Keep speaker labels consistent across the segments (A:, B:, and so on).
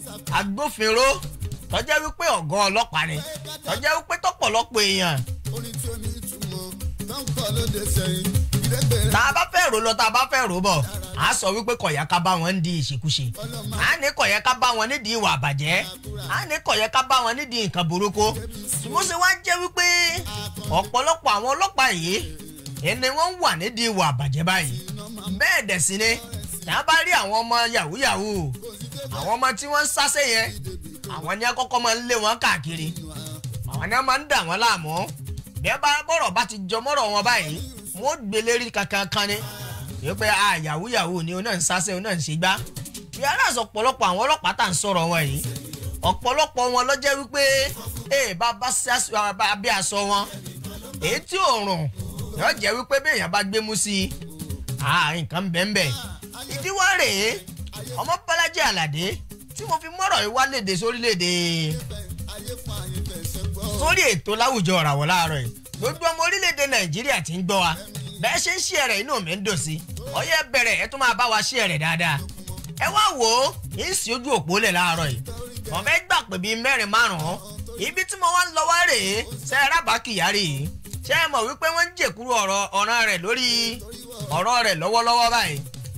A: agbófinró tọ́jẹ́ wípé ọ̀gá ọlọ́pàá ni tọ́jẹ́ wípé tọ́pọ̀lọpọ̀ èèyàn
B: orin tí ó ní ìtumọ̀ tó ń kọ́ lóde sẹ́yìn ìdẹ́gbẹ̀rẹ́
A: tá a bá fẹ́ rò lọ tá a bá fẹ́ rò bọ̀ a sọ wípé kọ̀yà ká bá wọn ń di ìṣekúṣe a ní kọ̀yà ká bá wọn nídìí ìwà àbàjẹ́ a ní kọ̀yà ká bá wọn nídìí nǹkan burúkú ṣùgbọ́n ṣe wá jẹ́ wípé ọ̀pọ̀lọpọ̀ àwọn ọlọ́pàá yìí ẹni wọ́n wà nídìí ìwà àbàjẹ́ báyìí bẹ́ẹ̀ dẹ̀ sí ni tá a bá rí àwọn ọmọ yahoo yahoo àwọn ọmọ tí wọ́n ń sáṣẹ́ yẹn àwọn ni akọ́kọ́ máa ń lé wọn káàkiri àwọn ni wọ́n máa ń dà wọ́n láàmú bí ẹ bá bọ̀rọ̀ bá ti jọ mọ́rọ̀ wọn báyìí wọ́n gbé lérí kankan kan ni yóò pé a yahoo yahoo ni òun náà ń sáṣẹ́ òun náà ń ṣe gbá bí aláàzọ ọ̀pọ̀lọpọ̀ àwọn ọlọ́pàá tà ń sọ̀rọ̀ wọn yìí ọ̀pọ̀lọpọ̀ wọn ló jẹ́ wípé ee bá bá bí aṣọ wọn èyí tí òòrùn yóò jẹ́ wípé béèyàn bá gbé mú sí i nǹkan bẹ́ẹ̀ ìdíwọ́ rèé ọmọ bọ́lájí àlàdé tí mo fi mọ́rọ̀ yìí wá léde sórílẹ̀-èdè sórí ètò láwùjọ ọ̀ràwọ̀ láàárọ̀ yìí gbogbo ọmọ orílẹ̀-èdè nàìjíríà ti ń gbọ́ wa bẹ́ẹ̀ ṣe ń ṣí ẹ̀rẹ̀ inú mi ń dùn sí ọyẹ́ bẹ̀rẹ̀ ẹ tún máa bá wa ṣí ẹ̀rẹ̀ dáadáa ẹ wá wò ó yìí ń sí ojú òpó lẹ̀ láàárọ̀ yìí wọ́n fẹ́ gbà pé bíi mẹ́rin márùn-ún ibi tí mo wá ń lọ wá rèé ṣe é rábàá kìyàrí yìí ṣé ẹ mọ̀ wípé wọ́n ń jèkúrú ọ̀rọ̀ ọ̀ràn rẹ̀ lórí ọ̀rọ̀ rẹ̀ lọ́wọ́lọ́wọ́ báyìí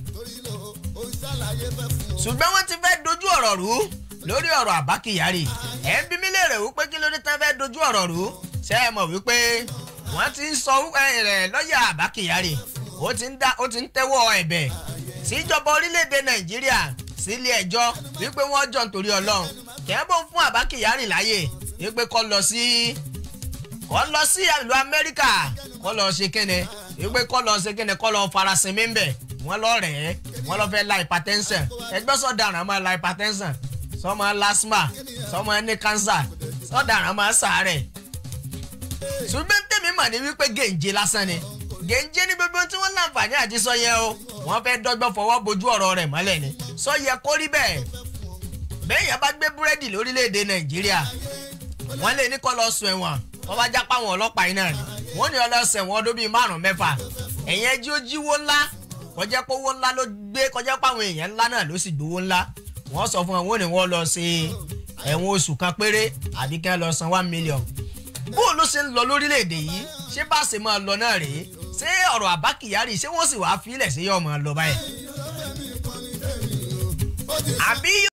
A: ṣùgbọ́n wọ́n ti fẹ́ dojú ọ̀rọ̀ rú lórí ọ̀rọ̀ Àbá Kyari ẹ̀ ń bí mi léèrè wípé kí ló dé tán fẹ́ dojú ọ̀rọ̀ rú ṣé ẹ mọ̀ wípé wọ́n ti ń sọ rẹ̀ lọ́ọ̀yà Àbá Kyari ó ti ń dá ó ti ń tẹ́wọ́ ẹ̀bẹ̀ síjọba orílẹ̀-èdè Nàìjíríà sílé ẹjọ́ wípé wọ́n jọ nítorí Ọlọ́run kẹ́ẹ́bọ̀ fún Àbá Kyari láàyè wípé kó lọ sí kó lọ sí ìlú Amẹ́ríkà kó lọ ṣe kíni wípé kó lọ ṣe kíni kó lọ farasinmi ń bẹ̀ wọ́n lọ rẹ̀ ẹ́ wọ́n lọ fẹ́ la hypertension ẹgbẹ́ sọ̀daràn máa la hypertension sọmọ lasma sọmọ ní cancer sọ̀daràn máa sàárẹ̀ ṣùgbọ́n tèmi mà ní wípé gèǹjẹ lásán ni gèǹjẹ ní gbogbo tí wọ́n láǹfààní àti sọ yẹn o wọ́n fẹ́ dọ́gbọ́n fọwọ́ bojú ọ̀rọ̀ rẹ̀ mọ́lẹ̀ ni sọ yẹ kó rí bẹ́ẹ̀ bẹ́ẹ̀ yẹn bá gbé búrẹ́dì lórílẹ̀‐èdè nàìjíríà wọ́n lè ní kó lọ sùn ẹ̀wọ̀n wọ́n bá jápá àwọn ọlọ́pàá iná ni wọ́n ní ọlọ́sẹ̀ wọn ọdún bíi márùn-ún mẹ́fà ẹ̀yẹn jí ó jíwó ńlá kọjá pé owó ńlá ló gbé kọjá pé àwọn èèyàn ńlá náà ló sì gbowó ńlá wọ́n sọ fún wọn wọ́n ní wọ́n lọ ṣe ẹ̀wọ̀n oṣù kan péré àbí kí wọ́n lọ san one million. bó ló ṣe ń lọ lórílẹ̀‐èdè yìí ṣé bá ṣe máa lọ náà rèé ṣé ọ̀rọ̀ Àbá Kyari ṣé wọ́n sì wáá fílẹ̀ sí yọ̀ máa lọ báyìí. àbí